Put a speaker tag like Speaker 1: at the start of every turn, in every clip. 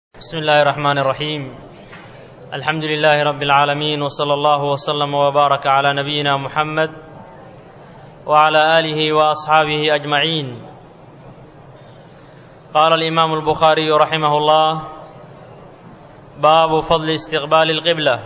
Speaker 1: بسم الله الرحمن الرحيم الحمد لله رب العالمين وصلى الله وسلم وبارك على نبينا محمد وعلى اله واصحابه اجمعين قال الامام البخاري رحمه الله باب فضل استقبال القبله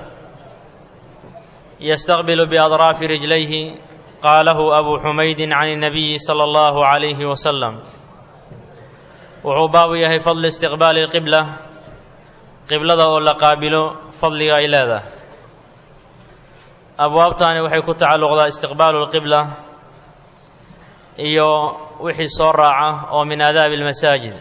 Speaker 1: يستقبل باطراف رجليه قاله ابو حميد عن النبي صلى الله عليه وسلم wuxuu baabu yahay fadli istiqbaali lqibla qiblada oo la qaabilo fadliga ay leedahay abwaabtani waxay ku tacalluqdaa istiqbaalu lqibla iyo wixii soo raaca oo min aadaabi almasaajid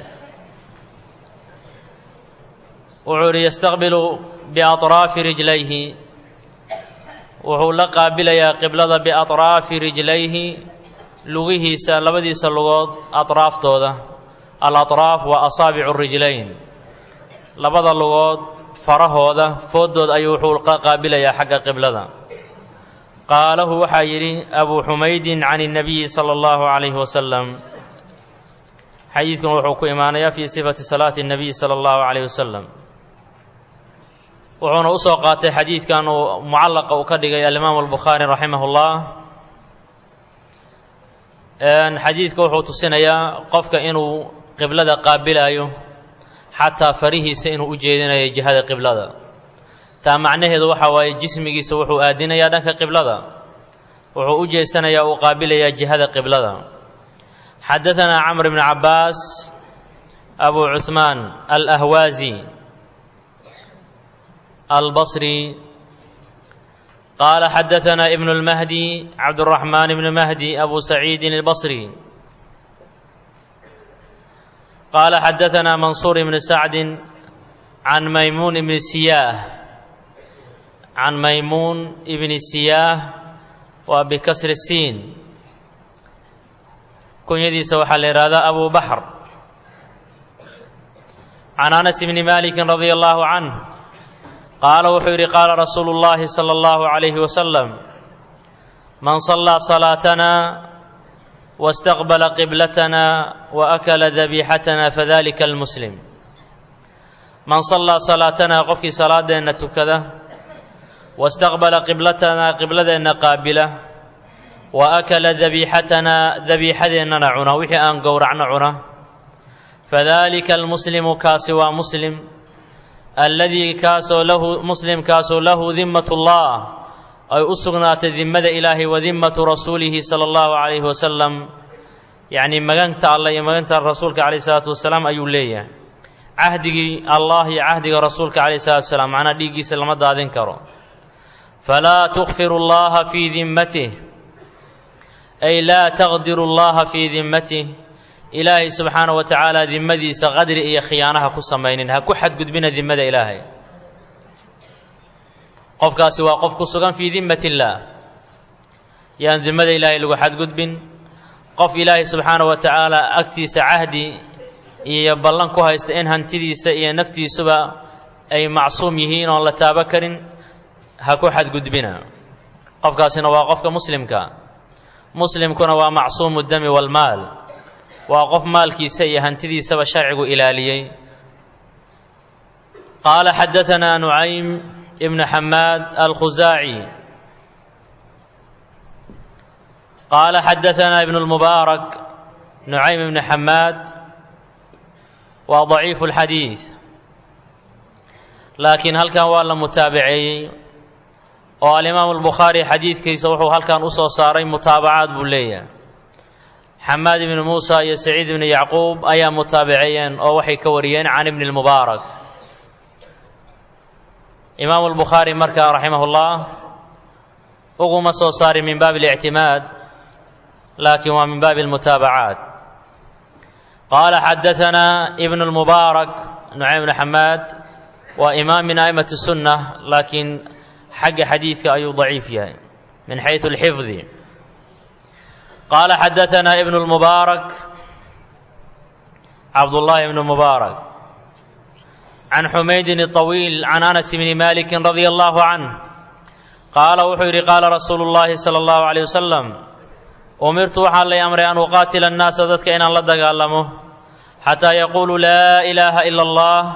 Speaker 1: wuxuu idhi yastaqbilu biatraafi rijlayhi wuxuu la qaabilayaa qiblada biatraafi rijlayhi lugihiisa labadiisa lugood atraaftooda alatraaf waa asaabicu rijlayn labada lugood farahooda fooddood ayuu wuxuu ka qaabilayaa xagga qiblada qaalahu waxaa yidhi abuu xumaydin can اnnabiyi sala allahu calayhi wasalam xadiidkan wuxuu ku imaanayaa fii sifati salaati اnnabiy sala allahu calayh wasalam wuxuuna u soo qaatay xadiidkan uu mucallaqa uu ka dhigay alimaamu albukhaari raximah اllah xadiidka wuxuu tusinayaa qofka inuu qiblada qaabilaayo xataa farihiisa inuu u jeedinayo jihada qiblada taa macnaheedu waxa waaye jismigiisa wuxuu aadinayaa dhanka qiblada wuxuu u jeesanayaa uu qaabilayaa jihada qiblada xadaanaa camr bn cabaas abu cuثmaan alahwaazi albasri qaala xadaanaa ibn اlmahdi cabdالraxmaan ibn mahdi abu saciidin اlbasri قال xدثنا منصور بن سعد عن ميمون بن سياه عن ميمون بن سياه وبكسر السين kunyadiisa waxaa la yihahdaa أبو بحر عن أنس بن مالك رضي الله عنه قال wuxuu yihi قال رsuuل اللhi صلى الله عليه وسلم من صلى صلاaتنا واstaqbala qiblatana waakala dabiixatana fadalika almuslim man sallaa salaatanaa qofkii salaadeenna tukada wastaqbala qiblatanaa qibladeenna qaabila wa akala dabiixatanaa dabiixadeennana cuna wixii aan gowracno cuna fadalika almuslimu kaasi waa muslim alladii kaasoo lahu muslimkaasoo lahu dimmat ullah ay u sugnaatay dimmada ilaahay wa dimmatu rasuulihi sala allahu calayhi wasalam yacnii maganta allah iyo maganta rasuulka calayh isalaatu wasalaam ayuu leeyahay cahdigii allah iyo cahdiga rasuulka calayh isalatu wasalaam macnaa dhiiggiisa lama daadin karo falaa tukfiru allaha fii dimmatih ay laa taqdiru allaha fii dimmatih ilaahay subxaana wa tacaala dimmadiisa qadri iyo khiyaanaha ku samaynin ha ku xadgudbina dimmada ilaahay qofkaasi waa qof ku sugan fii dimmat illaah yaan dimmada ilaahay lagu xadgudbin qof ilaahay subxaana wa tacaala agtiisa cahdi iyo ballan ku haysta in hantidiisa iyo naftiisuba ay macsuum yihiin oon la taabo karin ha ku xadgudbina qofkaasina waa qofka muslimka muslimkuna waa macsuumu dami walmaal waa qof maalkiisa iyo hantidiisaba sharcigu ilaaliyey qaala xadaanaa nucaym ibn xamaad alkhusaaci qaala xadaanaa ibn اlmubaarak nucaym ibn xamaad waa daciifu اlxadiid laakiin halkan waa la mutaabaceeyey oo alimaamu albukhaari xadiidkiisa wuxuu halkan u soo saaray mutaabacaad buu leeyahay xamaad ibni muusa iyo saciid ibni yacquub ayaa mutaabaceeyeen oo waxay ka wariyeen can ibni اlmubaarak imaamu albukhaari markaa raximah ullah uguma soo saari min baabi اlictimaad laakiin waa min baabi اlmutaabacaat qaala xadaanaa ibn اlmubaarak nucaym bn xamaad waa imaam min a'immati sunna laakiin xagga xadiidka ayuu daciif yahay min xayثu اlxifdi qaala xadaanaa ibn اlmubaarak cabdullahi ibn mubaarak can xumaydin الطawiil can anas bni maliki radia allahu canh qaala wuxuu yidhi qaala rasuulu اllahi salى اllahu عalيه wasalam umirtu waxaa lay amray an uqaatila annaasa dadka inaan la dagaalamo xataa yaquuluu laa ilaaha ila allah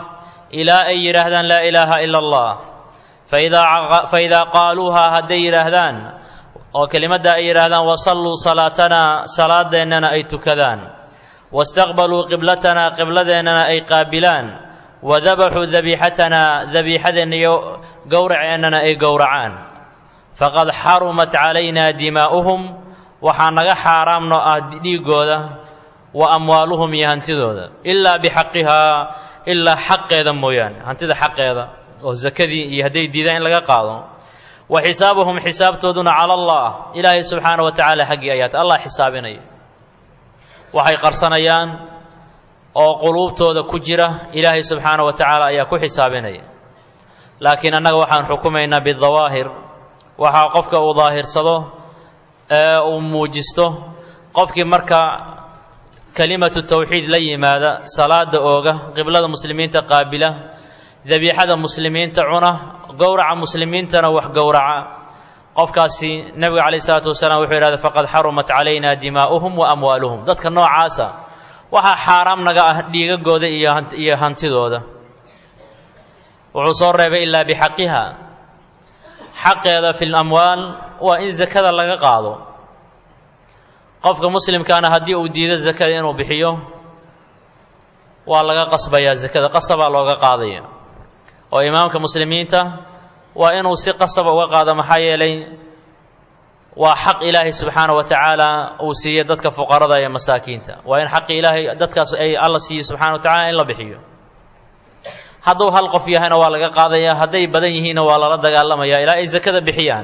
Speaker 1: ilaa ay yidhaahdaan laa ilaaha ila allah fa idaa qaaluuhaa hadday yidhaahdaan oo kelimadda ay yidhaahdaan wasalluu salaatanaa salaadeennana ay tukadaan wastaqbaluu qiblatanaa qibladeennana ay qaabilaan wadabaxuu dabiixatanaa dabiixadeenna iyo gowraceennana ay gowracaan faqad xarumat calaynaa dimaa'uhum waxaa naga xaaraamno ah dhiiggooda wa amwaaluhum iyo hantidooda ilaa bixaqihaa ilaa xaqeeda mooyaane hantida xaqeeda oo sakadii iyo hadday diidaan in laga qaado wa xisaabuhum xisaabtooduna cala allah ilaahay subxaana wa tacaala xaggii ayaata allah xisaabinaya waxay qarsanayaan oo quluubtooda ku jira ilaahay subxaana wa tacaala ayaa ku xisaabinaya laakiin annaga waxaan xukumaynaa bidawaahir waxaa qofka uu daahirsado ee uu muujisto qofkii marka kelimatu tawxiid la yimaada salaada ooga qiblada muslimiinta qaabila dabiixada muslimiinta cuna gowraca muslimiintana wax gowraca qofkaasi nebiga calayh isalaatu wasalaam wuxuu yidhahda faqad xarumat calayna dimaa'uhum wa amwaaluhum dadka noocaasa waxaa xaaraam naga ah dhiigagooda iyo hantidooda wuxuu soo reebay ilaa bixaqiha xaqeeda fi lamwaal waa in sakada laga qaado qofka muslimkaana haddii uu diido sakada inuu bixiyo waa laga qasbayaa sakada qasabaa looga qaadaya oo imaamka muslimiinta waa inuu si qasaba uga qaado maxaa yeelay waa xaq ilaahay subxaana wa tacaala uu siiye dadka fuqarada iyo masaakiinta waa in xaqi ilaahay dadkaas ay alla siiye subxana wa tacala in la bixiyo hadduu hal qof yahayna waa laga qaadaya hadday badan yihiinna waa lala dagaalamaya ilaa ay sakada bixiyaan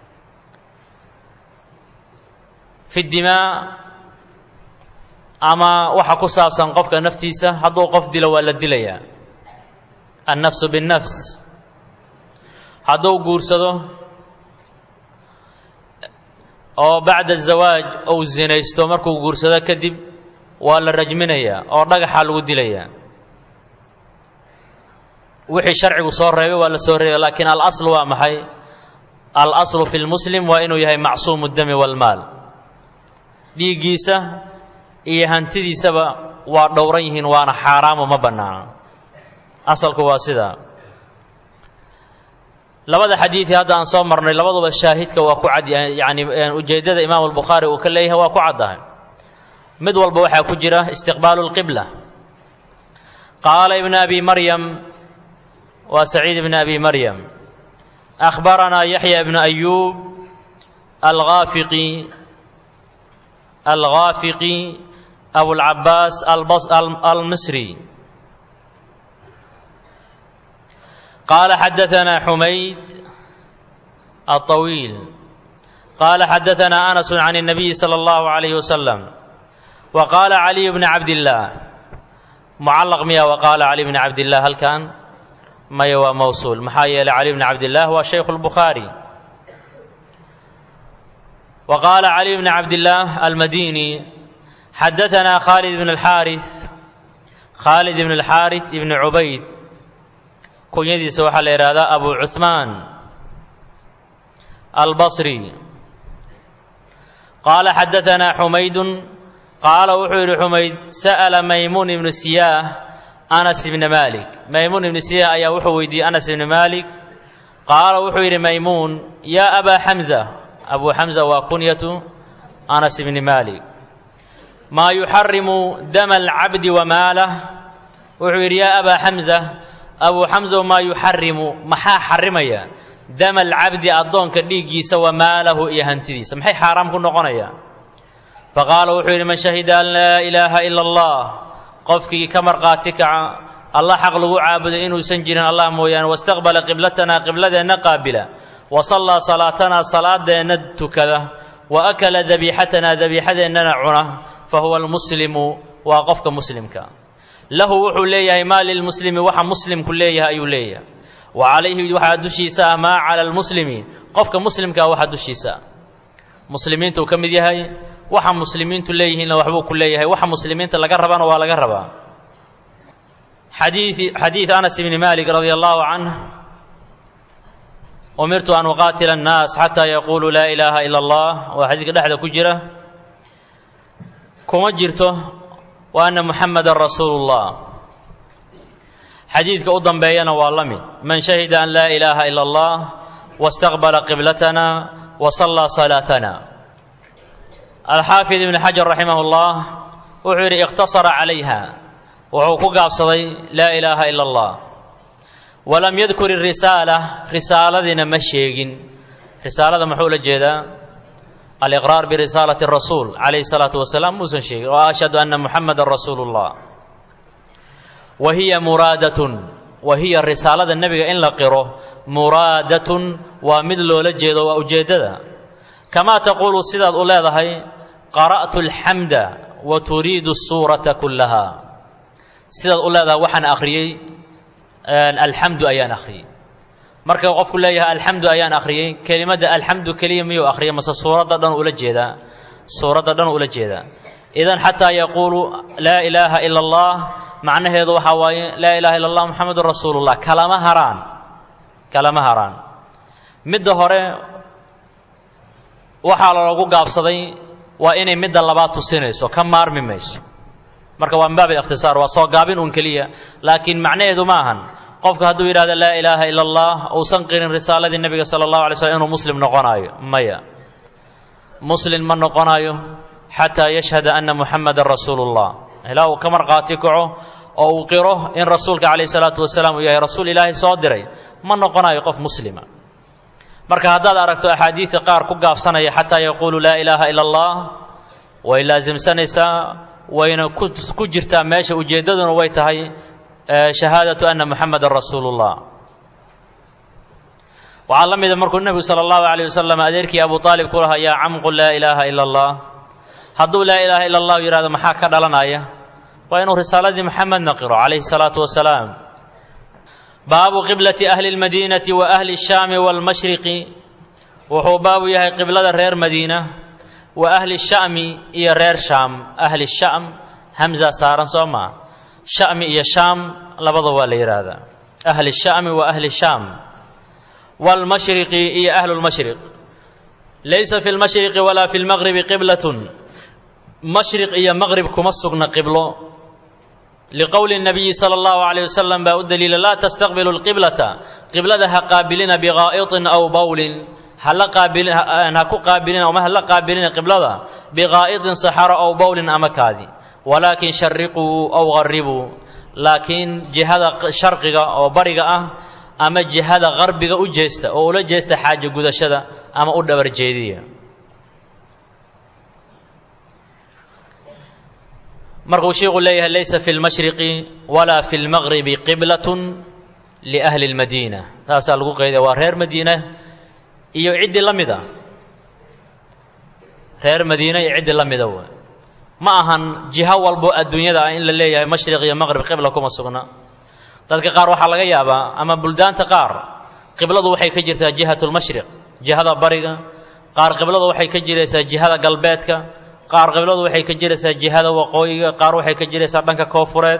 Speaker 1: fi dimaa ama waxa ku saabsan qofka naftiisa hadduu qof dilo waa la dilayaa annafsu binnafs hadduu guursado oo bacda zawaaj uu zinaysto markuu guursado kadib waa la rajminayaa oo dhagaxaa lagu dilayaa wixii sharcigu soo reebay waa la soo reebay laakiin alaslu waa maxay alaslu fi lmuslim waa inuu yahay macsuumu dami walmaal dhiiggiisa iyo hantidiisaba waa dhowran yihiin waana xaaraamo ma bannaana asalku waa sidaa labada xadiidii hadda aan soo marnay labaduba shaahidka waa ku cad yani ujeeddada imaam albukhaari uu ka leeyahay waa ku caddahay mid walba waxaa ku jira istiqbaalu lqibla qaala ibnu abi maryam waa saciid ibn abi maryam akhbaranaa yaxya ibnu ayuub alghaafiqi alghaafiqi abulcabaas almisri قال حدثنا حميد الطويل قال حدثنا انس عن النبي صلى الله عليه وسلم وقال علي بن عبد الله معلق ميا وقال علي بن عبد الله هل كان ما هو موصول محايا علي بن عبد الله هو شيخ البخاري وقال علي بن عبد الله المديني حدثنا خالد بن الحارث خالد بن الحارث بن عبيد kunyadiisa waxaa la yidhaahdaa abu cuثmaan albصri qaala xadaثanaa xumaydu qaala wuxuu yidhi xumayd sa'la maymuun ibnu siyaah anas ibna malik maymuun ibnu siyaah ayaa wuxuu weydiiyey anas ibni malik qaala wuxuu yidhi maymuun yaa abaa xamza abu xamza waa kunyatu anas ibni malik maa yuxarimu dama alcabdi wamaalah wuxuu yidhi yaa abaa xamza abuu xamsa maa yuxarimu maxaa xarimaya dama alcabdi addoonka dhiiggiisa wa maalahu iyo hantidiisa maxay xaaraam ku noqonayaan faqaala wuxuu yidhi man shahida an laa ilaaha ila allah qofkii ka markhaati kaca allah xaq lagu caabuday inuusan jirin allah mooyaane wastaqbala qiblatanaa qibladeenna qaabila wa sallaa salaatanaa salaadeenna tukada wa akala dabiixatanaa dabiixadeennana cuna fa huwa almuslimu waa qofka muslimka lahu wuxuu leeyahay maa lilmuslimi waxa muslimku leeyahay ayuu leeyahay wa calayhi waxaa dushiisa ah maa cala almuslimi qofka muslimkaa waxa dushiisa ah muslimiinta uu ka mid yahay waxa muslimiintu leeyihiinna waxbuu ku leeyahay waxa muslimiinta laga rabana waa laga rabaa xadiii xadiid anas ibni malik radia allahu canh umirtu an uqaatila annaas xataa yaquuluu laa ilaaha ila allah waa xadiidka dhexda ku jira kuma jirto wa anna muxamadan rasuulu llah xadiidka u dambeeyana waa la mid man shahida an laa ilaaha ila allah wastaqbala qiblatana wa sallaa salaatana alxaafid ibni xajar raximah اllah wuxuu yidhi ikhtasara calayha wuxuu ku gaabsaday laa ilaaha ila allah walam yadkur irisaala risaaladiina ma sheegin risaalada muxuu la jeedaa aliqraar birisaalati rasuul calayhi salaatu wasalaam muusan sheegin oo ashhadu anna muxamadan rasuulu llah wa hiya muraadatun wa hiya risaalada nebiga in la qiro muraadatun waa mid loola jeedo waa ujeeddada kamaa taquulu sidaad u leedahay qara'tu alxamda wa turiidu suurata kullaha sidaad u leedahay waxaan akhriyey alxamdu ayaan akhriyey marka qofku leeyahay alxamdu ayaan akhriyey kelimadda alxamdu keliya miyuu akhriyay mase suuradda dhan ula jeedaa suuradda dhan ula jeedaa idan xataa yaquulu laa ilaaha ila allah macnaheedu waxaa waaye laa ilaha illa allah muxamedun rasuulullah kalama haraan kalama haraan midda hore waxaa loogu gaabsaday waa inay midda labaad tusinayso ka maarmi mayso marka waa min baab ikhtisaar waa soo gaabin un keliya laakiin macnaheedu ma ahan qofka hadduu yidhahdo laa ilaaha ila allah uusan qirin risaaladii nebiga sala allahu alay slm inuu muslim noqonaayo maya muslim ma noqonaayo xataa yashhada anna muxamadan rasuulu llah ilaa uu ka marqaati kaco oo uu qiro in rasuulka calayh salaatu wasalaam uu yahay rasuul ilaahay soo diray ma noqonayo qof muslima marka haddaad aragto axaadiida qaar ku gaabsanaya xataa yaquulu laa ilaaha ila allah way laasimsanaysaa wayna ku jirtaa meesha ujeeddaduna way tahay shahaadatu anna muxamadan rasuulu llah waxaa la mida markuu nebigu sala allahu alayh wasalam adeerkii abu aalib ku lahaa yaa camqu laa ilaaha ila allah hadduu laa ilaaha ila allah yidhahdo maxaa ka dhalanaya waa inuu risaaladii moxamedna qiro calayhi salaatu wasalaam baabu qiblati ahli lmadiinati wa ahli shaami waalmashriqi wuxuu baabu yahay qiblada reer madiina wa ahli sha'mi iyo reer shaam ahli sham hamza saaran soo maa sha'mi iyo shaam labada waa la yidhaahdaa ahli sha'mi wa ahli shaam waalmashriqi iyo ahlu lmashriq laysa fi lmashriqi walaa fi lmaqribi qiblatun mashriq iyo maqrib kuma sugna qiblo liqowli nabiyi sala allahu calayh wasalam baa u daliila laa tastaqbilu lqiblata qiblada ha qaabilina biqaa'itin aw bowlin hala qaabilin ha ku qaabilina ama hala qaabilina qiblada biqaa'itin saxaro aw bowlin ama kaadi walaakin shariquu aw qarribuu laakiin jihada sharqiga oo bariga ah ama jihada qarbiga u jeesta oo ula jeesta xaaja gudashada ama u dhabar jeediya markuu sheikhu leeyahay laysa fi lmashriqi walaa fi lmaqribi qiblatun liahli اlmadiina taasaa lagu qeydaya waa reer madiina iyo ciddii la mida reer madiina iyo ciddii la mida w ma ahan jiho walbo adduunyada ah in la leeyahay mashriq iyo maqrib qibla kuma sugna dadka qaar waxaa laga yaabaa ama buldaanta qaar qibladu waxay ka jirtaa jihat lmashriq jihada bariga qaar qibladu waxay ka jiraysaa jihada galbeedka qaar qibladu waxay ka jiraysaa jihada waqooyiga qaar waxay ka jiraysaa dhanka koofureed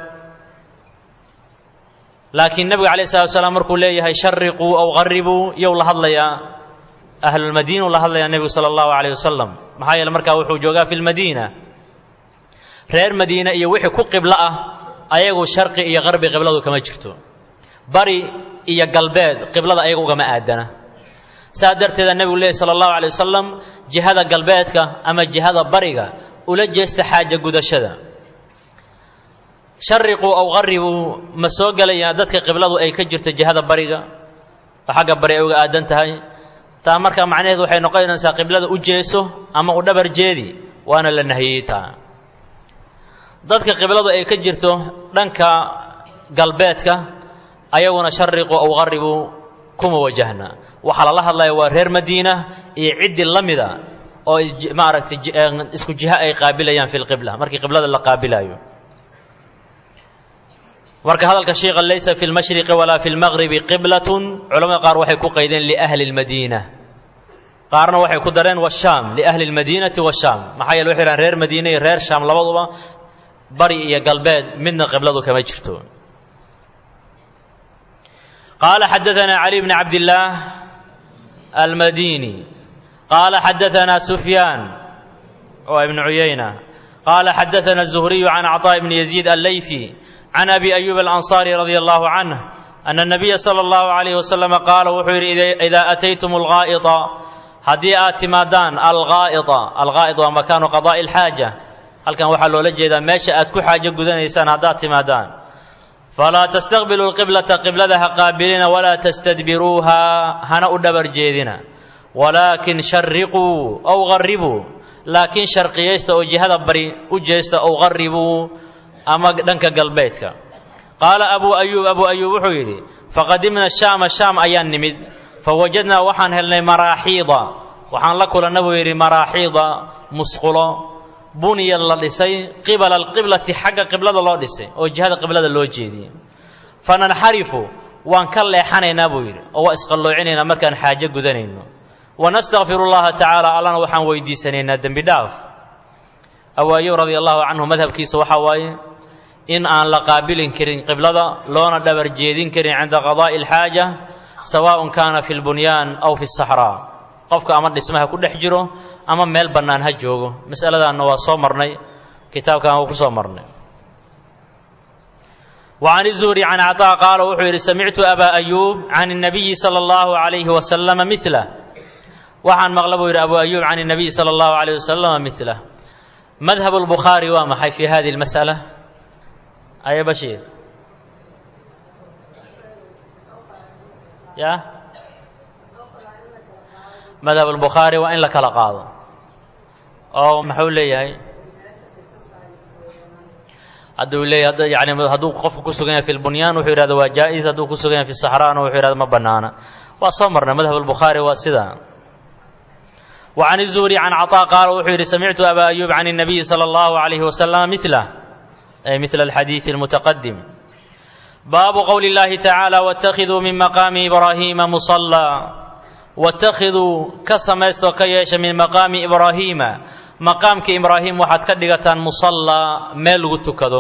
Speaker 1: laakiin nebiga calayh salatu salaam markuu leeyahay shariquu aw qaribuu yow la hadlayaa ahlulmadiinau la hadlayaa nebigu sala allahu calayh wasalam maxaa yeele markaa wuxuu joogaa fi lmadiina reer madiina iyo wixii ku qiblo ah ayagu sharqi iyo qarbi qibladu kama jirto bari iyo galbeed qiblada ayaga ugama aadana saa darteeda nebigu leehy sala allahu alay wasalam jihada galbeedka ama jihada bariga ula jeesta xaaja gudashada shariquu aw qaribuu ma soo gelayaan dadka qibladu ay ka jirto jihada bariga oo xagga bari ay uga aadan tahay taa markaa macnaheedu waxay noqonaysaa qiblada u jeeso ama u dhabar jeedi waana la nahiyey taa dadka qibladu ay ka jirto dhanka galbeedka ayaguna shariquu aw qaribuu kuma wajahna waxaa lala hadlaya waa reer madiina iyo ciddii la mida oo maaragtay isku jiho ay qaabilayaan fi lqibla markii qiblada la qaabilayo marka hadalka sheikha laysa fi lmashriqi walaa fi lmaqribi qiblatun culamada qaar waxay ku qaydeen liahli lmadiina qaarna waxay ku dareen washaam liahli lmadiinati washaam maxaa yeele waxay dhahan reer madiina iyo reer shaam labaduba bari iyo galbeed midna qibladu kama jirto qaala xadaanaa cali bni cabdillaah almadini qaala xadaanaa sufyaan oo ibnu cuyayna qaala xadaana الzuhriyu can cطاء bni yaziid allayثi can abi ayuub alansaari radia allahu canh ana nabiya sala allahu calayhi wasalama qaala wuxuu yidhi idaa ataytum algaa'ita haddii aad timaadaan algaa'ita algaa'id waa makaanu qadaa'i alxaaja halkan waxaa loola jeedaa meesha aad ku xaajo gudanaysaan haddaad timaadaan falaa tastaqbilu lqiblata qiblada ha qaabilina walaa tastadbiruuha hana u dhabar jeedina walaakin shariquu ow qarribuu laakiin sharqiyaysta oo jihada bari u jeesta ow qarribuu ama dhanka galbeedka qaala abuu ayuub abuu ayuub wuxuu yidhi faqadimna shaama shaam ayaan nimid fawajadnaa waxaan helnay maraaxiida waxaan la kulanna buu yidhi maraaxiida musqulo buniya la dhisay qibala alqiblati xagga qiblada loo dhisay oo jihada qiblada loo jeediyey fananxarifu waan ka leexanaynaa buu yidhi oo waa isqalloocinaynaa markaan xaajo gudanayno wanastakfiru llaha tacaala allana waxaan weydiisanaynaa dembi dhaaf awaayow radia allahu canhu madhabkiisa waxaa waaye in aan la qaabilin karin qiblada loona dhabar jeedin karin cinda qadaa'i alxaaja sawaaءun kaana fi lbunyaan aw fi saxraa qofka ama dhismaha ku dhex jiro ama meel bannaan ha joogo mas'aladaanna waa soo marnay kitaabkan waa ku soo marnay وعن الزهري عن عطاء قال wuxuu yidhi samictu أbا أyوب عن النبي صلى الله عليه وسلم مثله waxaan maqla buu yidhi أبو أyوب عن النبي صلى الله عليه وسلم مثله مذهب البخاري waa maxay في هذه المسألة أي بشير يا مذهب البخاري waa in la kala qaado oo maxuu leeyahay hadduu leeyahy yani hadduu qofku ku sugan yahay fi lbunyaan wuxuu yidhahda waa jaa-is hadduu ku sugan yahay fi saxraana wuxuu yidhahda ma bannaana waa soo marnay madhab albukhaari waa sidaa wa can الzuhri can caطaa qaala wuxuu yidhi samictu aba ayuub can الnabiyi salى اllahu عalayhi wasalama milah ay mila alxadiidi اlmutaqadim baabu qowli اllahi tacaala wاtakhiduu min maqaami ibraahiima musallaa wاtakhiduu ka samaystoo ka yeesha min maqaami ibraahiima maqaamka ibraahim waxaad ka dhigataan musallaa meel lagu tukado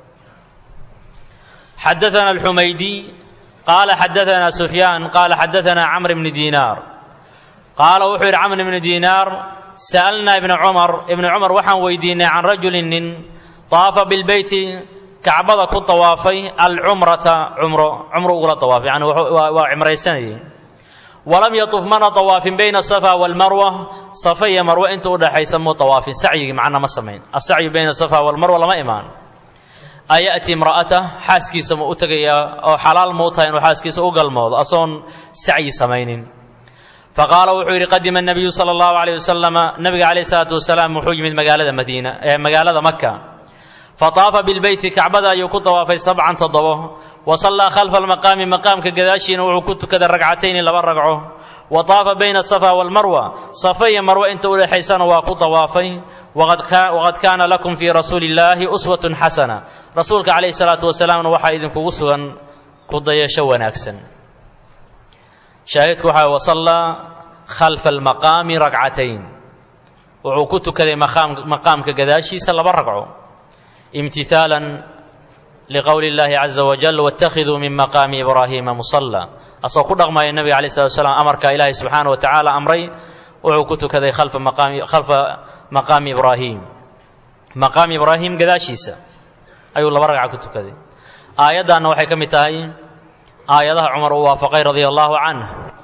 Speaker 1: xadaana alxumaydi qaala xadaana sufyaan qaala xadaana camr bni diinaar qaala wuxuu yidhi camr bni diinaar sa'alnaa ibna cumar ibna cumar waxaan weydiinay can rajulin nin taafa bilbeyti kacbada ku tawaafay alcumrata cumro cumro ugula tawaafay yani waa cimraysanayay walam yatuf mana tawaafin bayna asafa walmarwa safa iyo marwe inta u dhaxaysa muu tawaafin sacyigii macna ma samayn asacyu bayna asafa walmarwa lama imaan aya'ti imra'ata xaaskiisa ma u tegayaa oo xalaal muu tahay inuu xaaskiisa u galmoodo asoon sacyi samaynin faqaala wuxuu yidhi qadima nabiyu sala allahu alayh wasalama nabiga calayh salaatu wasalaam wuxuu yimid magaalada madiina ee magaalada maka fataafa bilbeyti kacbada ayuu ku tawaafay sabcan toddobo wa sallaa khalfa almaqaami maqaamka gadaashiina wuxuu ku tukaday ragcatayni laba ragco wa taafa bayna asafa walmarwa safa iyo marwe inta u dhexaysana waa ku tawaafay waqad kaana lakum fii rasuuli illaahi uswatun xasana rasuulka calayhi salaatu wasalaamna waxaa idinkugu sugan ku dayasho wanaagsan shaahidku waxaa wasallaa khalfa almaqaami ragcatayn wuxuu ku tukaday maqaamka gadaashiisa laba ragco imtihaalan liqowli اllahi caza wajal wاtakhiduu min maqaami ibraahiima musalla asagoo ku dhaqmaya nebiga alay slat slam amarka ilaahay subxaana wa tacaala amray wuxuu ku tukaday khalfa maqaami khalfa maqaami ibraahim maqaami ibraahim gadaashiisa ayuu laba ragca ku tukaday aayaddaanna waxay ka mid tahay aayadaha cumar uu waafaqay radia allahu canh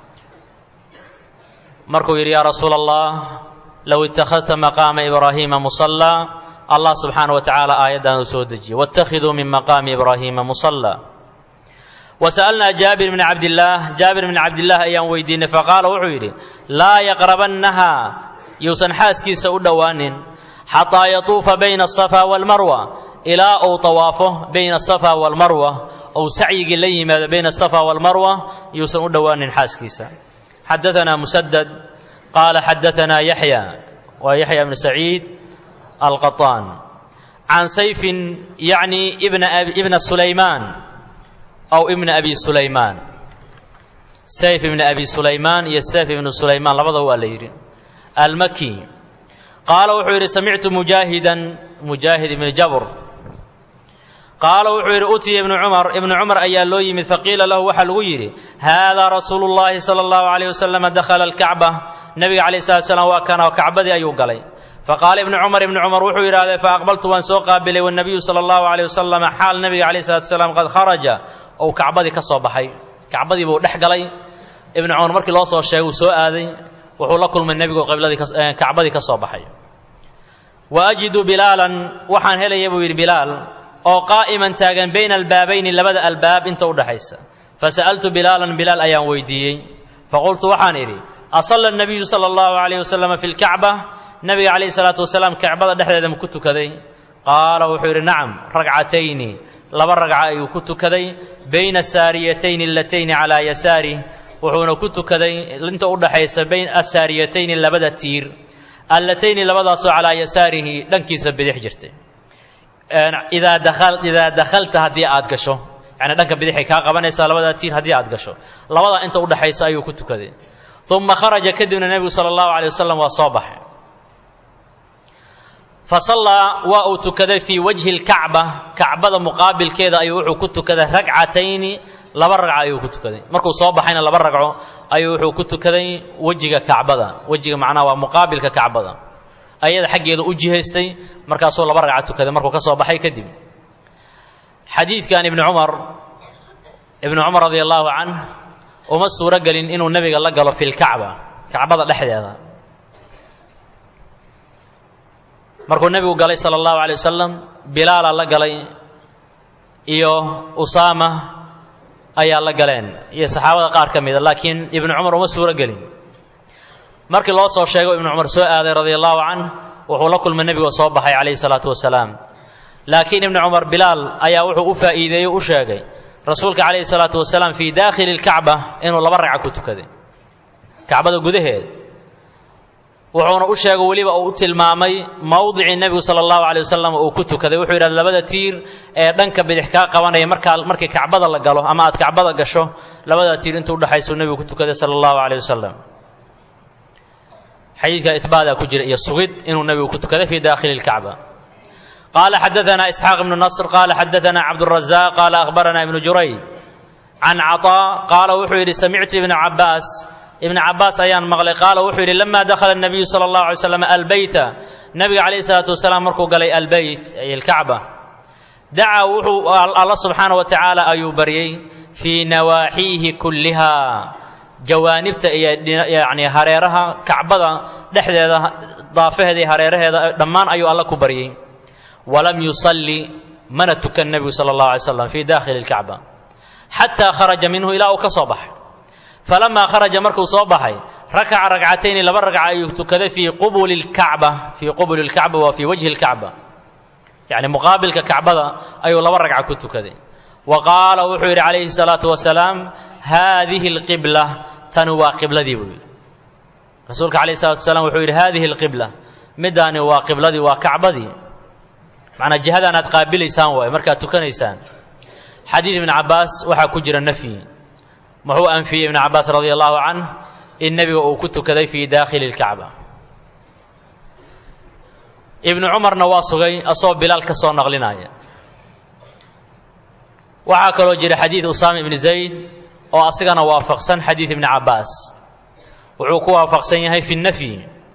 Speaker 1: markuu yidhi yaa rasuula allah low ittakhadta maqaama ibraahiima musallaa allah subxaana wa tacaala aayaddan uu soo dejiyey wاtakhiduu min maqaami ibraahiima musallaa wasa'alnaa jaabir bni cabdillaah jaabir bni cabdillaah ayaan weydiinay faqaala wuxuu yidhi laa yaqrabannaha yuusan xaaskiisa u dhowaanin xataa yatuufa bayna asafa walmarwa ilaa uu tawaafo bayna asafa walmarwa ou sacyigii la yimaado bayna asafa walmarwa yuusan u dhowaanin xaaskiisa xadaanaa musadad qaala xadaanaa yaxya waa yaxya bnu saciid alqaطaan can sayfin yacni ibna sulaymaan aw ibna abi sulaymaan sayf ibna abi sulaymaan iyo sayf ibnu sulaymaan labadaba waa la yidhi almaki qaala wuxuu yidhi samictu mujaahidan mujaahid ibni jabr qaala wuxuu yidhi utiya ibnu cumar ibnu cumar ayaa loo yimid faqiila lahu waxaa lagu yidhi haadaa rasuulu llahi sala allahu alayh wasalama dakhala alkacba nebiga calayh salatu slam waa kana oo kacbadii ayuu galay faqaala ibnu cumar ibnu cumar wuxuu yidhahdee faaqbaltu waan soo qaabilay wanabiyu sala allahu aleyh wasalam xaal nabiga calayh salatu wasalaam qad kharaja ou kacbadii ka soo baxay kacbadii buu dhex galay ibnu cumar markii loo soo sheegay uu soo aaday wuxuu la kulmay nebigu qibladii kacbadii ka soo baxay wa ajidu bilaalan waxaan helaya buu yidhi bilaal oo qaa'iman taagan bayna albaabayni labada albaab inta u dhexaysa fasa'altu bilaalan bilaal ayaan weydiiyey faqultu waxaan idhi asalla nabiyu sala allahu calayh wasalama fi lkacba nabiga calayhi salaatu wasalaam kacbada dhexdeeda ma ku tukaday qaala wuxuu yidhi nacam ragcatayni laba ragca ayuu ku tukaday bayna saariyatayni alatayni calaa yasaarih wuxuuna ku tukaday inta u dhaxaysa bayn asaariyatayni labada tiir allatayni labadaasoo calaa yasaarihi dhankiisa bidix jirtay idaa daal idaa dakhalta haddii aad gasho yacni dhanka bidixay kaa qabanaysaa labadaa tiir haddii aad gasho labadaa inta u dhaxaysa ayuu ku tukaday uma kharaja kadibna nebigu sala allahu alay wasalam waa soo baxay fasallaa waa uu tukaday fii wajhi lkacba kacbada muqaabilkeeda ayuu wuxuu ku tukaday ragcatayni laba ragco ayuu ku tukaday markuu soo baxayna laba ragco ayuu wuxuu ku tukaday wejiga kacbada wejiga macnaha waa muqaabilka kacbada ayada xaggeeda u jihaystay markaasuu laba ragco tukaday markuu ka soo baxay kadib xadiidkan ibnu cumar ibnu cumar radi allahu canh uma suuro gelin inuu nebiga la galo fi lkacba kacbada dhexdeeda markuu nebigu galay sala allahu alay wasalam bilaala la galay iyo usaama ayaa la galeen iyo saxaabada qaar ka mida laakiin ibnu cumar uma suuro gelin markii loo soo sheego ibnu cumar soo aaday radia allahu canh wuxuu la kulmay nebigoo soo baxay calayhi salaatu wasalaam laakiin ibnu cumar bilaal ayaa wuxuu u faa'iideeyey u sheegay rasuulka calayhi salaatu wasalaam fii daakhili lkacba inuu laba ragca ku tukaday kacbada gudaheed wuxuuna u sheegay weliba uu u tilmaamay mowdicii nebigu sala allahu calay wasalam uu ku tukaday wuxuu yidhahda labada tiir ee dhanka bidix kaa qabanaya markaa markii kacbada la galo ama aad kacbada gasho labada tiir inta udhexaysuu nebigu ku tukaday sala allahu calay wasalam xadiidka itbaadaa ku jira iyo sugid inuu nebigu ku tukaday fii daakhili lkacba qaala xadaana isxaaq ibnu nasr qaala xadaana cabdurazaq qaala akhbarana ibnu jurayd can caطaa qaala wuxuu yidhi samictu ibna cabaas ibn cabaas ayaan maqlay qaala wuxuu yidhi lama dakhala nabiyu sala allahu alay slam albeyta nabiga calayhi salaatu wasalaam markuu galay albeyt ay alkacba dacaa wuxuu alla subxaana wa tacaala ayuu baryey fii nawaaxiihi kulliha jawaanibta iyo yani hareeraha kacbada dhexdeeda daafaheeda iyo hareeraheeda dhammaan ayuu alla ku baryey walam yusalli mana tukan nebigu sala allahu alay slam fii dakhili lkacba xataa kharaja minhu ilaa uu ka soo baxay falamaa kharaja markuu soo baxay rakaca ragcatayni laba ragca ayuu tukaday fii qubuli lkacba fii qubuli lkacba waa fii wajhi lkacba yacni muqaabilka kacbada ayuu laba ragca ku tukaday wa qaala wuxuu yidhi calayhi salaatu wasalaam haadihi alqibla tani waa qibladii buu yidhi rasuulka calayhi salatu wasalaam wuxuu yidhi haadihi alqibla middaani waa qibladii waa kacbadii macnaa jihadaan aad qaabilaysaan waaye markaad tukanaysaan xadiid ibn cabaas waxaa ku jira nafyi muxuu anfiyey ibnu cabaas radia allahu canh in nebiga uu ku tukaday fii daakhili lkacba ibnu cumarna waa sugay asagoo bilaal ka soo naqlinaya waxaa kaloo jira xadiid usaama ibni zayd oo asigana waafaqsan xadiid ibni cabaas wuxuu ku waafaqsan yahay fi nafyi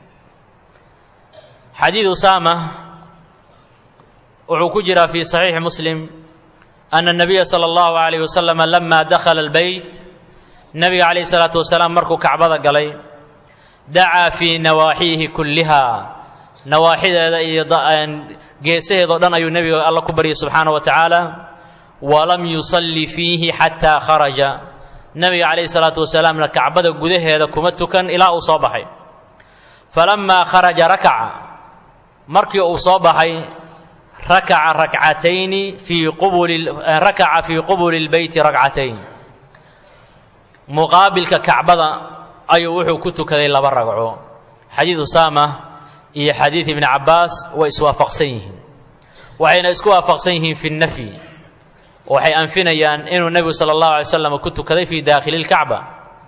Speaker 1: xadiid usaama wuxuu ku jiraa fi saxiixi muslim ana nabiya sala allahu alayh wasalam lama dakhala albeyt nabiga calayhi salaatu wasalaam markuu kacbada galay dacaa fii nawaaxiihi kulliha nawaaxideeda iyo geesaheedao dhan ayuu nebiga alla ku baryay subxaana wa tacaala walam yusalli fiihi xataa kharaja nebiga calayhi salaatu wasalaamna kacbada gudaheeda kuma tukan ilaa uu soo baxay falamaa kharaja rakaca markii uu soo baxay rakaca rakcatayni fii qubuli rakaca fii qubuli lbeyti rakcatayn muqaabilka kacbada ayuu wuxuu ku tukaday laba ragco xadiid usaama iyo xadiid ibni cabaas way iswaafaqsan yihiin waxayna isku waafaqsan yihiin fi nafyi waxay anfinayaan inuu nebigu sala allahu alay slam ku tukaday fii daakhili lkacba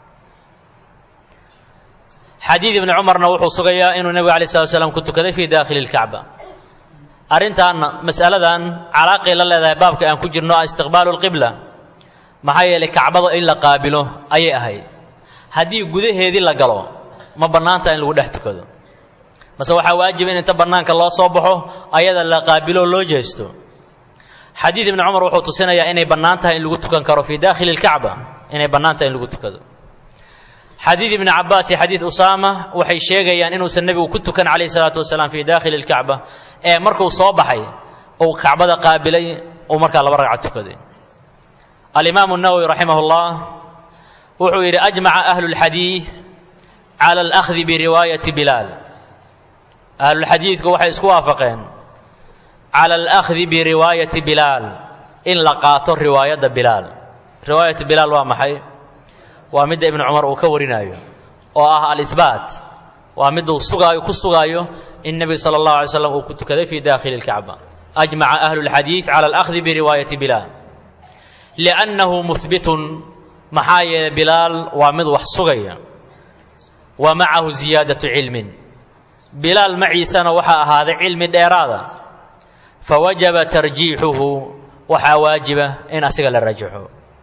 Speaker 1: xadiid ibni cumarna wuxuu sugayaa inuu nebigu alay slat slam ku tukaday fii daakhili lkacba arrintaanna mas'aladan calaaqay la leedahay baabka aan ku jirno ah istiqbaalu lqibla maxaa yeelay kacbada in la qaabilo ayay ahayd haddii gudaheedii la galo ma bannaanta in lagu dhex tukado mase waxaa waajiba in inta bannaanka loo soo baxo ayada la qaabilo loo jeesto xadiid ibni cumar wuxuu tusinayaa inay bannaan tahay in lagu tukan karo fii daakhili lkacba inay bannaan tahay in lagu tukado xadiid ibni cabaas iyo xadiid usaama waxay sheegayaan inuusan nebigu ku tukan calayhi salaatu wasalaam fii daakhili lkacba ee markuu soo baxay uu kacbada qaabilay uu markaa laba ragca tukaday alimaamu nawowi raximah llah wuxuu yidhi ajmaca ahlu lxadiid cala alahdi biriwaayati bilaal ahlulxadiidku waxay isku waafaqeen cala alahdi biriwaayati bilaal in la qaato riwaayadda bilaal riwaayatu bilaal waa maxay waa midda ibnu cumar uu ka warinaayo oo ah alihbaat waa miduu sugaayo ku sugaayo in nebigu sala allahu alay slam uu ku tukaday fii daakhili lkacba ajmaca ahlu lxadiid cala alahdi biriwaayati bilaal liannahu muhbitun maxaa yeelay bilaal waa mid wax sugaya wa macahu ziyaadatu cilmin bilaal maciisana waxaa ahaaday cilmi dheeraada fawajaba tarjiixuhu waxaa waajiba in asiga la rajaxo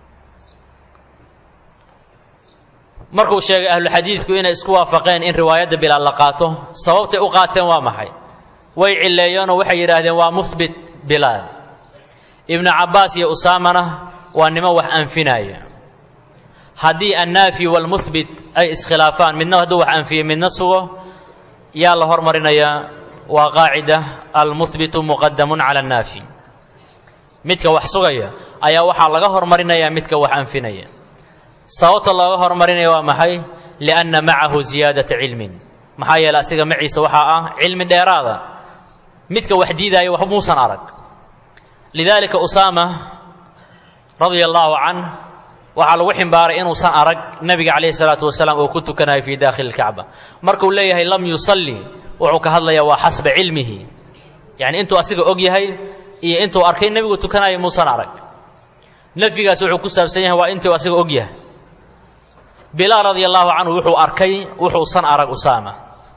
Speaker 1: markuu sheegay ahluxadiidku inay isku waafaqeen in riwaayadda bilaal la qaato sababtay u qaateen waa maxay way cilleeyeenoo waxay yidhaahdeen waa muhbit bilaal ibnu cabbaas iyo usaamana waa nimo wax anfinaya haddii annaafi waalmuhbit ay iskhilaafaan midna hadduu wax anfiyo midna sugo yaa la hormarinayaa waa qaacida almuhbitu muqadamun cala annaafi midka wax sugaya ayaa waxaa laga hormarinayaa midka wax anfinaya sababta looga hormarinaya waa maxay lianna macahu ziyaadata cilmin maxaa yeele asiga maciisa waxaa ah cilmi dheeraada midka wax diidaayo wax muusan arag lidaalika usaama radia allaahu canh waxaa lagu ximbaaray inuusan arag nebiga calayhi salaatu wasalaam oo ku tukanayo fii daakhili lkacba markuu leeyahay lam yusalli wuxuu ka hadlayaa waa xasba cilmihi yacni intuu asiga og yahay iyo intuu arkay nebigu tukanayo muusan arag nafyigaas wuxuu ku saabsan yahay waa intuu asiga og yahay bilaal radia allaahu canhu wuxuu arkay wuxuusan arag usaama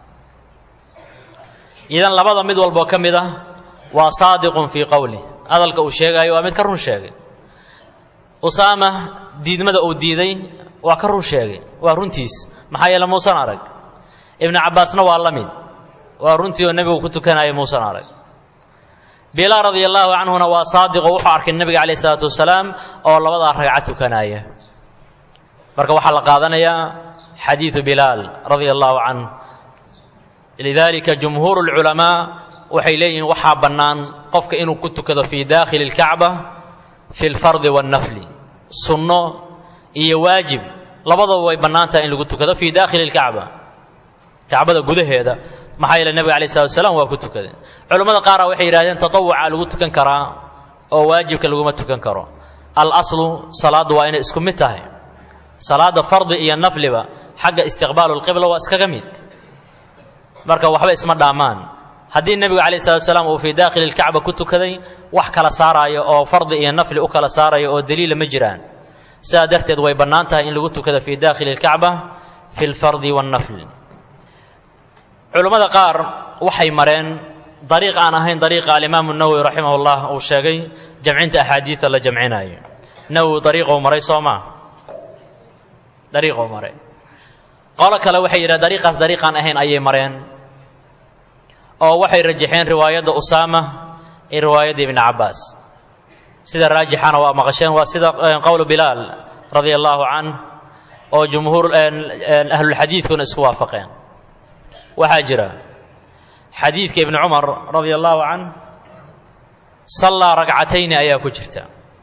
Speaker 1: idan labada mid walboo ka mid ah waa saadiqun fii qowlih hadalka uu sheegaayo waa mid ka run sheegay usaama diidmada uu diiday waa ka run sheegay waa runtiis maxaa yeele muusan arag ibnu cabbaasna waa la mid waa runtii oo nebigu ku tukanaya muusan arag bilaal radia allaahu canhuna waa saadiqo wuxuu arkay nebiga calayh isalaatu wasalaam oo labadaa ragca tukanaya marka waxaa la qaadanayaa xadiidu bilaal radia allaahu canh lidalika jumhuuru lculamaa waxay leeyihiin waxaa bannaan qofka inuu ku tukado fii daakhili lkacba fi lfardi wannafli sunno iyo waajib labadaba way bannaan tahay in lagu tukado fii daakhili lkacba kacbada gudaheeda maxaa yeele nebiga alay slatu wasalaam waa ku tukaday culammada qaara waxay yidhahdeen tatawuca lagu tukan karaa oo waajibka laguma tukan karo alaslu salaaddu waa inay isku mid tahay salaadda fardi iyo nafliba xagga istiqbaalu lqibla waa iskaga mid marka waxba isma dhaamaan haddii nebigu calayh salatu wasalaam uu fii daakhili lkacba ku tukaday wax kala saaraayo oo fardi iyo nafli u kala saarayo oo daliila ma jiraan sidaa darteed way bannaan tahay in lagu tukado fii daakhili lkacba fi lfardi wannafli culammada qaar waxay mareen dariiq aan ahayn dariiqa alimaamu nawowi raximah llah uu sheegay jamcinta axaadiida la jamcinaayo nawowi dariiqou maray soo maa dariiqou maray qolo kale waxay yidhaha dariiqaas dariiqaan ahayn ayay mareen oo waxay rajaxeen riwaayadda usaama iyo riwaayadda ibni cabbaas sida raajixana waa maqasheen waa sida qowlu bilaal radia allaahu canh oo jumhuur ahlulxadiidkuna isku waafaqeen waxaa jira xadiidka ibni cumar radia allaahu canh sallaa ragcatayni ayaa ku jirta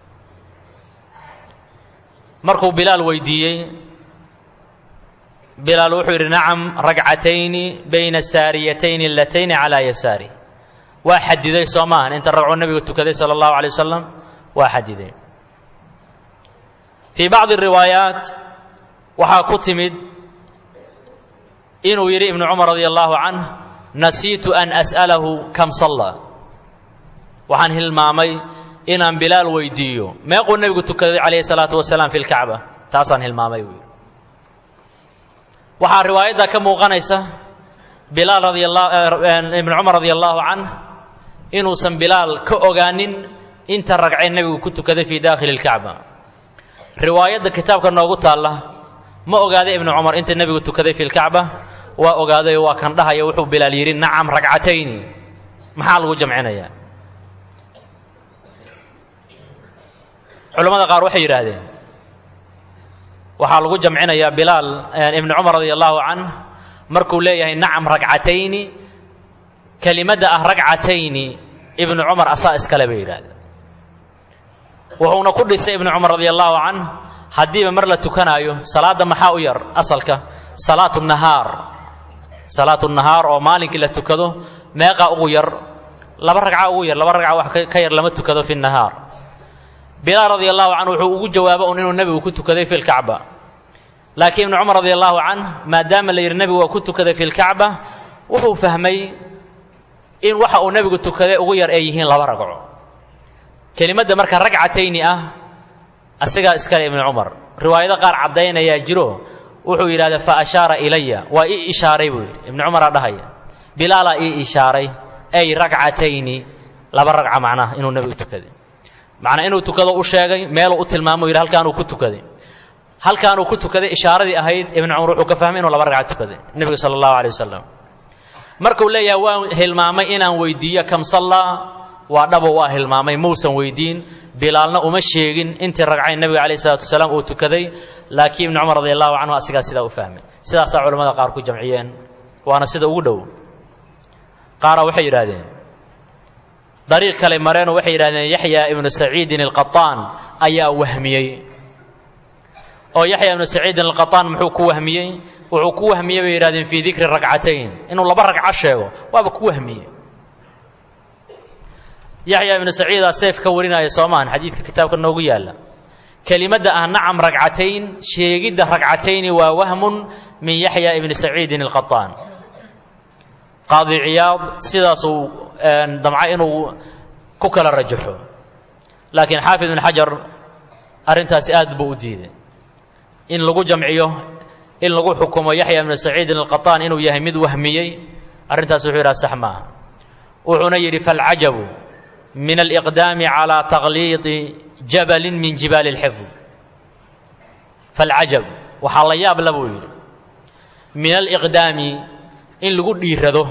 Speaker 1: markuu bilaal weydiiyey bilaal wuxuu yidhi nacam ragcatayni bayna saariyatayni allatayni calaa yasaari waa xadiday soo maahan inta ragcuu nebigu tukaday sala allahu alay wasalam waa xadiday fii bacdi riwaayaat waxaa ku timid inuu yidhi ibnu cumar radia allaahu canh nasiitu an as'alahu kam sallaa waxaan hilmaamay inaan bilaal weydiiyo meequu nebigu tukaday calayhi salaatu wasalaam fi lkacba taasaan hilmaamay buu yidhi waxaa riwaayadda ka muuqanaysa bilaal radibnu cumar radia allaahu canh inuusan bilaal ka ogaanin inta ragcee nebigu ku tukaday fii daakhili lkacba riwaayadda kitaabka noogu taalla ma ogaaday ibnu cumar inta nebigu tukaday fi lkacba waa ogaaday waa kan dhahaya wuxuu bilaal yidhi nacam ragcatayni maxaa lagu jamcinayaa culammada qaar waxay yidhaahdeen waxaa lagu jamcinayaa bilaal ibni cumar radi allahu canh markuu leeyahay nacam ragcatayni kelimadda ah ragcatayni ibnu cumar asaa iskale bay yidhahdeen wuxuuna ku dhisay ibnu cumar radi allahu canh haddiiba mar la tukanaayo salaadda maxaa u yar asalka salaatu nahaar salaatu nahaar oo maalinkii la tukado meeqa ugu yar laba ragca ugu yar laba ragca wax ka yar lama tukado fi nahaar bilaal radi allahu canhu wuxuu ugu jawaabo un inuu nebigu ku tukaday fi lkacba laakiin ibnu cumar radi allahu canh maadaama la yidhi nebigu waa ku tukaday fi lkacba wuxuu fahmay in waxa uu nebigu tukaday ugu yar ay yihiin laba ragco kelimadda marka ragcatayni ah asigaa iskale ibnu cumar riwaayado qaar caddaynayaa jiro wuxuu yidhahda fa ashaara ilaya waa ii ishaaray buu yidhi ibnu cumaraa dhahaya bilaalaa ii ishaaray ay ragcatayni laba ragca macnaha inuu nebigu tukaday macnaa inuu tukado u sheegay meeluu u tilmaamo yidhi halkaanuu ku tukaday halkaanuu ku tukaday ishaaradii ahayd ibnu cumar wuxuu ka fahmay inuu laba ragca tukaday nebiga sala allahu alay wasalam markuu leeyahay waan hilmaamay inaan weydiiyo kam sallaa waa dhabo waa hilmaamay muusan weydiin bilaalna uma sheegin intii ragcayn nebiga calayh isalaatu wasalaam uu tukaday laakiin ibnu cumar radi allahu canhu asigaa sidaa u fahmay sidaasaa culamada qaar ku jamciyeen waana sida ugu dhow qaara waxay yidhaahdeen dariiq kale mareenoo waxay yidhahdeen yaxya ibnu saciidin alqataan ayaa wahmiyey oo yaxya ibnu saciidin alqataan muxuu ku wahmiyey wuxuu ku wahmiyey bay yidhahdeen fii dikri ragcatayn inuu laba ragco sheego waaba ku wahmiyey yaxya ibnu saciidaa seef ka warinaya soomaan xadiidka kitaabka noogu yaalla kelimadda ah nacam ragcatayn sheegidda ragcatayni waa wahmun min yaxya ibni saciidin alqataan qaadi ciyaad sidaasuu damca inuu ku kala rajaxo laakiin xaafid ibn xajar arrintaasi aad buu u diiday in lagu jamciyo in lagu xukumo yaxya ibnu saciidin alqataan inuu yahay mid wahmiyey arrintaas wuxuu yidhaha sax maaha wuxuuna yidhi falcajabu min aliqdaami calaa taqliidi jabalin min jibaali اlxifd falcajab waxaa la yaab la buu yidhi min aliqdaami in lagu dhiirado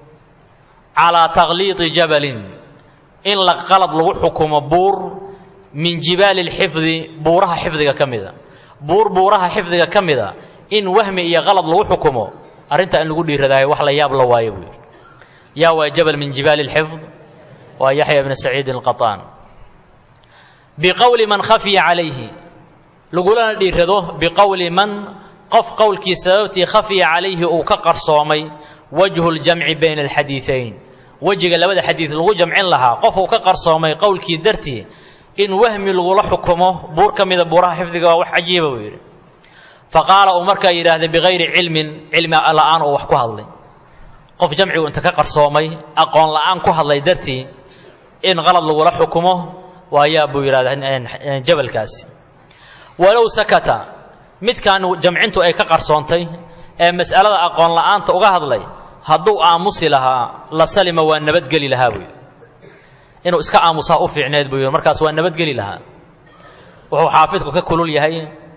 Speaker 1: calaa taqliidi jabalin in la qalad lagu xukumo buur min jibaali اlxifdi buuraha xifdiga ka mida buur buuraha xifdiga ka mida in wahmi iyo qalad lagu xukumo arrintaa in lagu dhiiradaayo wax la yaab la waayo buu yidhi yaa waa jabal min jibaali اlxifd waa yaxya ibna saciidin alqataan biqowli man khafiya calayhi lagulana dhiirado biqowli man qof qowlkii sababtii khafiya calayhi uu ka qarsoomay wajhu ljamci bayna alxadiidayn wejiga labada xadiid lagu jamcin lahaa qof uu ka qarsoomay qowlkii dartii in wahmi lagula xukumo buur ka mida buuraha xifdiga waa wax cajiiba buu yidhi faqaala uu markaa yidhaahda bikayri cilmin cilmi la'aan uu wax ku hadlay qof jamcigu inta ka qarsoomay aqoon la'aan ku hadlay dartii in qalad lagula xukumo waayaa buu yidhahdaa jabalkaasi walow sakata midkaan jamcintu ay ka qarsoontay ee mas'alada aqoon la'aanta uga hadlay hadduu aamusi lahaa la salima waa nabadgeli lahaa buu yidhi inuu iska aamusaa u fiicneed buu yidhi markaas waa nabadgeli lahaa wuxuu xaafidku ka kulul yahay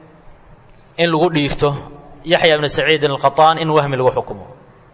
Speaker 1: in lagu dhiirto yaxya ibnu saciidin alqataan in wahmi lagu xukumo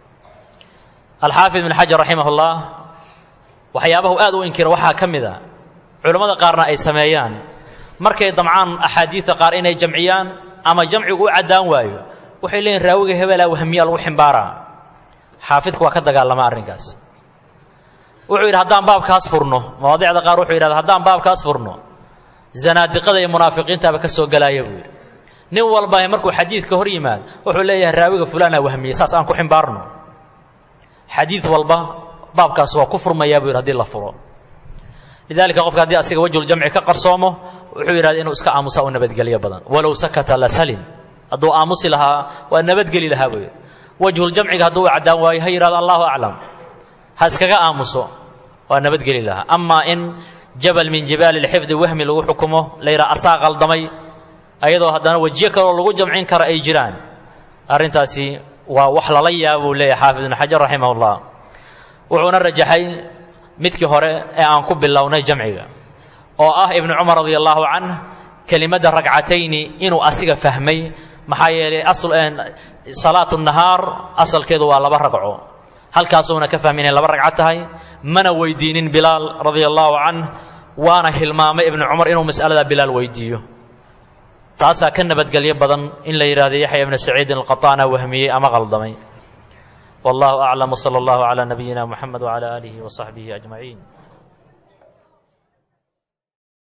Speaker 1: alxaafid ibn xajar raximah ullah waxyaabahu aad u inkira waxaa ka mid a culammada qaarna ay sameeyaan markay damcaan axaadiidta qaar inay jamciyaan ama jamcigu u caddaan waayo waxay leeyihin raawiga hebelaa wahmiyaa lagu ximbaaraa xaafidku waa ka dagaalama arrinkaas wuxuu yidhi haddaan baabkaas furno mawaadicda qaar wuxuu yidhahda haddaan baabkaas furno zanaadiqada iyo munaafiqiintaaba ka soo gelaaya buu yidhi nin walba markuu xadiidka hor yimaad wuxuu leeyahay raawiga fulaanaa wahmiyey saas aan ku ximbaarno xadiid walba baabkaas waa ku furmayaa buu yidhi hadii la furo lidalika qofka haddii asiga wajhuljamci ka qarsoomo wuxuu yidhahda inuu iska aamusaa u nabadgelyo badan walow sakata la salim hadduu aamusi lahaa waa nabadgeli lahaa buu yidhi wajhuljamciga hadduu u caddaan waayo ha yidhahdo allahu aclam ha iskaga aamuso waa nabadgeli lahaa amaa in jabal min jibaali lxifdi wahmi lagu xukumo la yidhaha asaa qaldamay ayadoo haddana wejiyo kaloo lagu jamcin kara ay jiraan arrintaasi waa wax lala yaaba buu leeyahay xaafid ibnu xajar raximah ullah wuxuuna rajaxay midkii hore ee aan ku bilownay jamciga oo ah ibnu cumar radi allahu canh kelimadda ragcatayni inuu asiga fahmay maxaa yeelay salaatu nahaar asalkeedu waa laba ragco halkaasuuna ka fahmi inay laba ragco tahay mana weydiinin bilaal radia allahu canh waana hilmaamay ibnu cumar inuu mas'aladaa bilaal weydiiyo taasaa ka nabadgelyo badan in la yidhahdo yaxya ibna saciidin alqaطaana wahmiyey ama qaldamay wallahu aclam wsala allahu calaa nabiyina muxamed wcala aalihi wasaxbihi ajmaciin